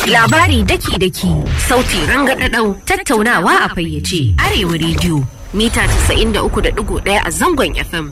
Labari daki-daki, sauti rangadadau, tattaunawa a fayyace, Arewa rediyo, mita 93.1 a zangon FM.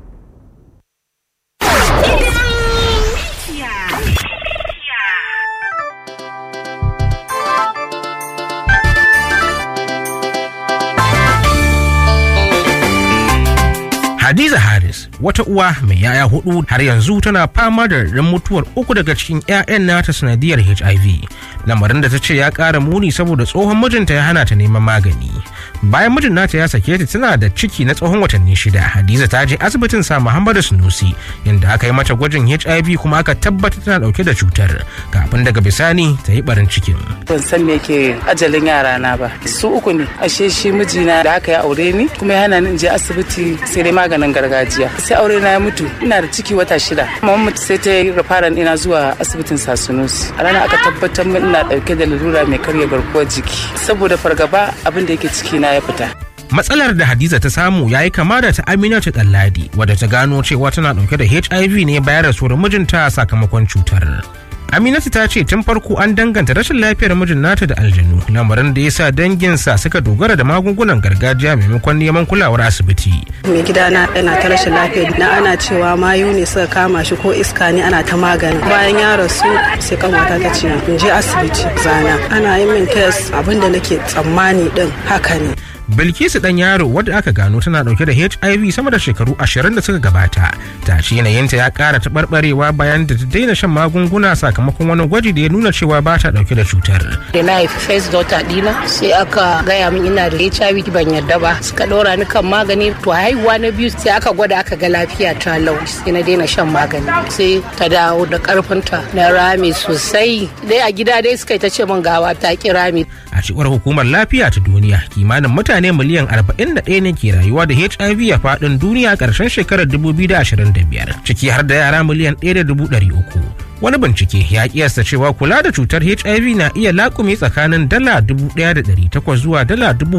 Hadiza Haris wata uwa mai yaya hudu har yanzu tana fama da ran mutuwar uku daga cikin 'ya'yan nata sanadiyar HIV. Lamarin da ta ce ya ƙara muni saboda tsohon mijinta ya hana ta neman magani. Bayan mijin nata ya sake ta tana da ciki na tsohon watanni shida. Hadiza ta je asibitin sa Muhammadu Sunusi inda aka yi mata gwajin HIV kuma aka tabbatar tana dauke da cutar. Kafin daga bisani ta yi barin cikin. Ban san me ke ajalin yara na ba. Su uku ne. Ashe shi mijina da aka yi aure ni kuma ya hana ni in je asibiti sai dai maganin gargajiya sai aure na ya mutu ina da ciki wata shida kuma mutu sai ta yi rafaran ina zuwa asibitin sasunus a ranar aka tabbatar min ina dauke da lalura mai karya garkuwar jiki saboda fargaba abin da yake ciki na ya fita matsalar da hadiza ta samu ya yi kama da ta aminatu ɗanladi wadda ta gano cewa tana ɗauke da hiv ne bayan rasuwar mijinta sakamakon cutar Aminatu ta ce tun farko an danganta rashin lafiyar mijin nata da aljanu lamarin da ya sa danginsa suka dogara da magungunan gargajiya maimakon neman kulawar asibiti. Mai gidana yana ta rashin lafiya na ana cewa mayu ne suka kama shi ko iska ne ana ta magani. Bayan ya rasu sai kanwata ta ce in je asibiti zana. Ana yin min kes abin da nake tsammani din haka ne. Bilkisu dan yaro wadda aka gano tana dauke da HIV sama da shekaru ashirin da suka gabata. Ta ce yanayinta ya kara taɓarɓarewa bayan da ta daina shan magunguna sakamakon wani gwaji da ya nuna cewa ba ta dauke da cutar. Da na haifi first daughter dina sai aka gaya min ina da HIV ban yarda ba suka ɗora ni kan magani to haihuwa na biyu sai aka gwada aka ga lafiya ta lau sai na daina shan magani sai ta dawo da karfinta na rami sosai dai a gida dai suka yi ta ce min gawa ta ki rami. A cewar hukumar lafiya ta duniya kimanin mutane miliyan 41 ne ke rayuwa da HIV a faɗin duniya ƙarshen shekarar 2025 ciki har da yara miliyan 1.300. Wani bincike ya kiyasta cewa kula da cutar HIV na iya laƙume tsakanin dala 1,800 zuwa dala